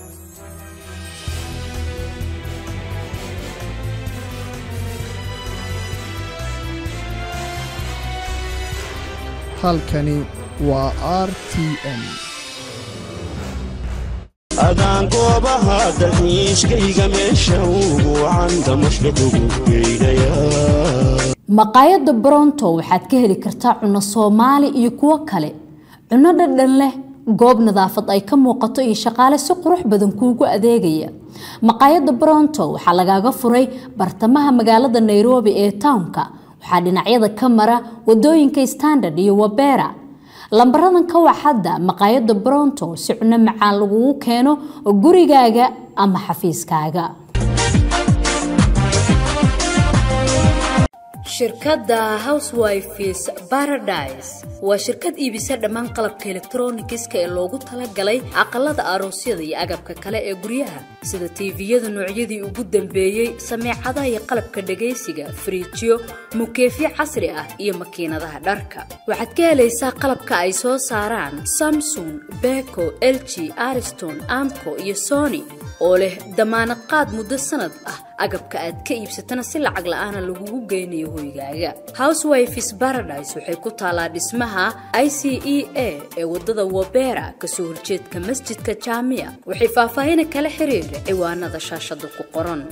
halkani waa r t m adaan goobaha dalxiiskayga meesha ugu wacanta mashraqugu geydhaya maqaayadda bronto waxaad ka heli kartaa cunno soomaali iyo kuwo kale cunno dhadhan leh goob nadaafad ay ka muuqato iyo shaqaale si qurux badan kuugu adeegaya maqaayadda bronto waxaa lagaaga furay bartamaha magaalada nairobi ee townka waxaa dhinacyada ka mara wadooyinka standard iyo wabera lambaradan ka wac hadda maqaayadda bronto si cunno macaan lagugu keeno gurigaaga ama xafiiskaaga shirkadda housewifes paradise waa shirkad iibisa dhammaan qalabka elektronikiska ee loogu talagalay aqalada aroosyada iyo agabka kale ee guryaha sida tiiviyada noocyadii ugu dambeeyey sameecadaha iyo qalabka dhagaysiga firiijyo mukeefyo casri ah iyo makiinadaha dharka waxaad ka helaysaa qalabka ay soo saaraan samsung beko lg ariston amco iyo sony oo leh damaanad qaad muddo sanad ah agabka aad ka iibsatana si lacag la-aana lagugu geynayo hoygaaga housewifes paradise waxay ku taalaa dhismaha i c e a ee wadada wabera kasoo horjeedka masjidka jaamiya waxay faahfaahina kala xiriir ciwaanada shaashada ku qoran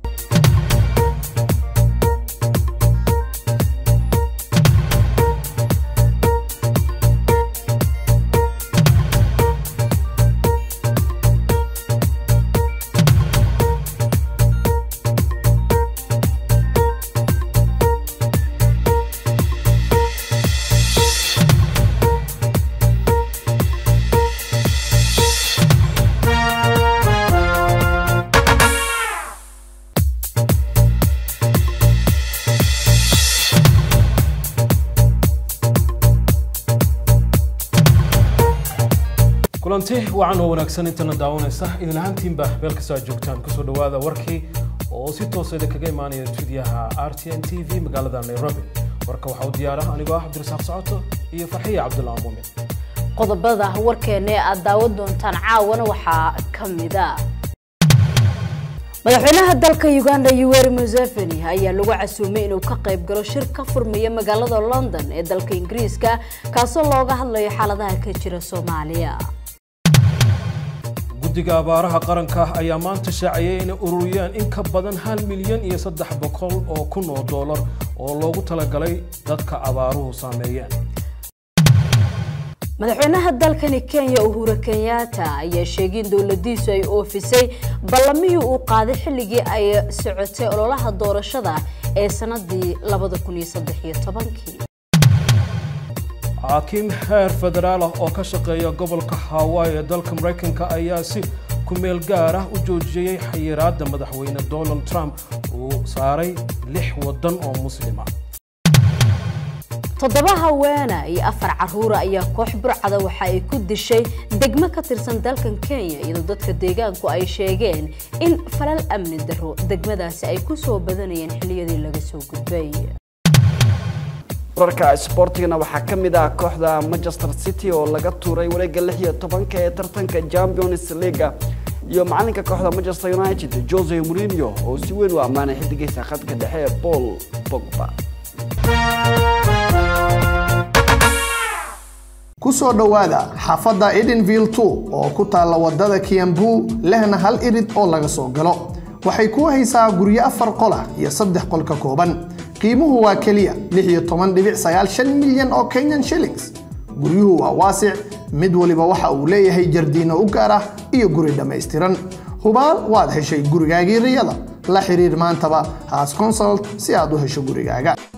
kulanti wacan oo wanaagsan intana daawanaysa idin ahaantiinba meel kastoo aad joogtaan kusoo dhawaada warkii oo si tooseeda kaga imaanaya stuudiyaha r t n t v magaalada nairobi warka waxaa u diyaara anigoo ah cabdirasaaq socoto iyo farxiya cabdullah muumin qodobada warkeena ee aad daawan doontaan caawana waxaa ka mida madaxweynaha dalka uganda yoweri museveni ayaa lagu casuumay inuu ka qayb galo shir ka furmaya magaalada london ee dalka ingiriiska kaasoo looga hadlayo xaaladaha ka jira soomaaliya guddiga abaaraha qaranka ayaa maanta shaaciyay inay ururiyaan in ka badan hal milyan iyo saddex boqol oo kun oo doolar oo loogu talagalay dadka abaaruhu saameeyeen madaxweynaha dalkani kenya uhura kenyatta ayaa sheegay in dowladiisu ay oofisay ballamihii uu qaaday xilligii ay socotay ololaha doorashada ee sanadii xaakiim heer federaal ah oo ka shaqeeya gobolka hawaii ee dalka maraykanka ayaa si kumeel gaar ah u joojiyey xayiraadda madaxweyne donald trump uu saaray lix waddan oo muslima toddoba haweena iyo afar caruura ayaa koox burcada waxa ay ku dishay degmo ka tirsan dalkan kenya iyadoo dadka deegaanku ay sheegeen in falal amni daro degmadaasi ay ku soo badanayeen xilliyadii laga soo gudbay wararka isboortigana waxaa ka mid ah kooxda manchester city oo laga tuuray wareegga lix iyo tobanka ee tartanka champions leaga iyo macalinka kooxda manchester united jose mourinho oo si weyn u ammaanay xidigiisa khadka dhexe ee paul pogba ku soo dhowaada xaafadda edenville two oo ku taalla wadada kiambu lehna hal irid oo laga soo galo waxay kuu haysaa guryo afar qolah iyo saddex qol ka kooban qiimuhu waa keliya milyan oo kenyan shillings guryuhu waa waasic mid waliba waxa uu leeyahay jardiino u gaar ah iyo guri dhammaystiran hubaal waad heshay gurigaagii riyada la xiriir maantaba haas consult si aad u hesho gurigaaga